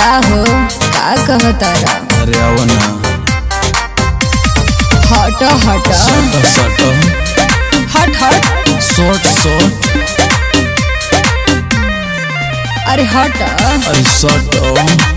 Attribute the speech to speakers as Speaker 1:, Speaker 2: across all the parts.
Speaker 1: का हो का कहतारा
Speaker 2: अरे आओ ना
Speaker 1: हट हट
Speaker 2: सट सट
Speaker 1: हट हट
Speaker 2: शॉर्ट शॉर्ट
Speaker 1: अरे हट
Speaker 2: अरे शॉर्ट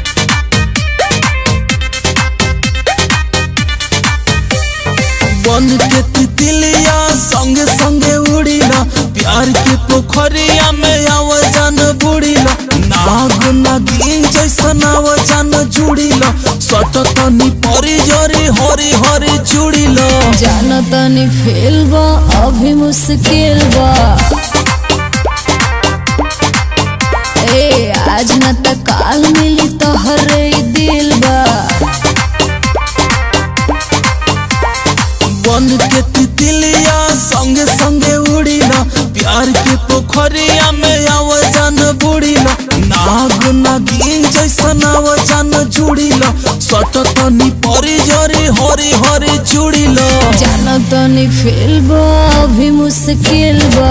Speaker 2: बन के तितलिया संगे संगे उड़ीला प्यार के पोखरिया में आवाजान बुड़ीला नाग नागिन जैसन आवाजान जुड़ीला सट तनी परी जरी हरी हरी चुड़ीला
Speaker 1: जान तनी फेल बा अभी मुश्किल बा ए आज न त काल मिली तोहरे ई दिल बा
Speaker 2: बन के तितलिया संगे संगे उड़ीला प्यार के पोखरिया में आवाजान बुड़ीला नाग नागिन जैसन आवाजान जुड़ीला सट तनी परी जरी हरी हरी चुड़ीला
Speaker 1: जान तनी फेल बा अभी मुश्किल बा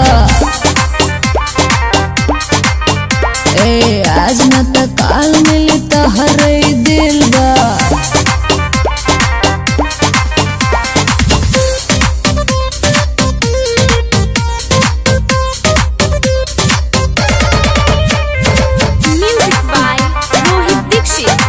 Speaker 1: ए आज न त काल मिली तोहरे ई दिल बा
Speaker 3: Music by Rohit Dixit.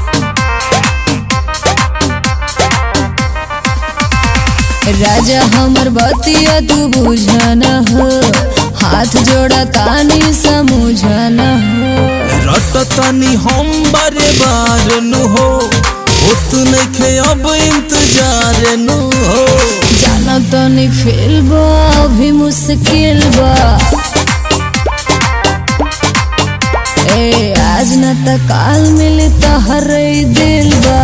Speaker 1: राजा हमर बतिया तू बुझन हो हाथ जोड़ा तानी समझन हो
Speaker 2: रट तनी हम बारे बार नु हो होत नइखे अब इंतजार नु हो
Speaker 1: जान तनी फेल बा अभी मुश्किल बा ए आज न त काल मिली तोहरे ई दिल बा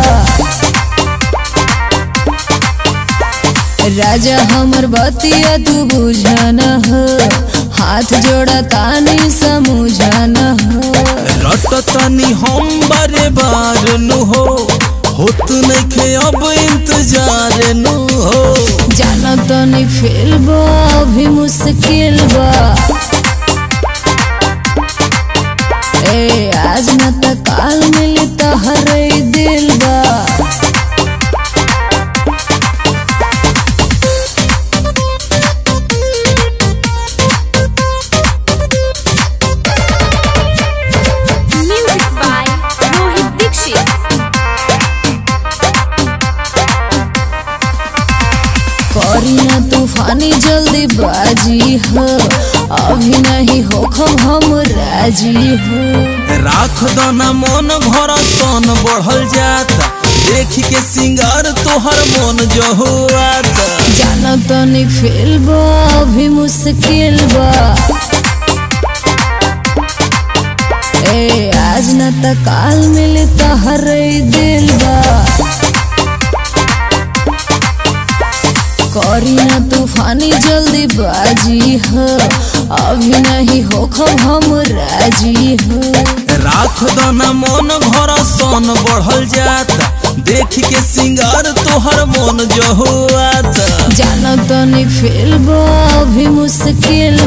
Speaker 1: राजा हमर बतिया तू बुझन हो हाथ जोड़ा तानी समझन हो
Speaker 2: रट तनी हम बारे बार नु हो होत नइखे अब इंतजार नु हो
Speaker 1: जान तनी फेल बा अभी मुश्किल बा ए आज न त काल मिली तोहरे ई दिल बा
Speaker 3: Music by Rohit Dixit.
Speaker 1: करी ना तूफानी जल्दी बाजी हो अभी नहीं हो हम राजी हो
Speaker 2: राख दना मन घर सन बढ़ल जाता देख के सिंगार तोहर मन जो आता
Speaker 1: जान तनी फेल बा अभी मुश्किल बा ए आज न त काल मिली तोहरे ई दिल बा करी ना तूफानी जल्दी बाजी हो अभी नहीं हो हम राजी हो
Speaker 2: राख दना मन घर सन बढ़ल जाता देख के सिंगार तोहर मन जो आता
Speaker 1: जान तनी फेल बा अभी मुश्किल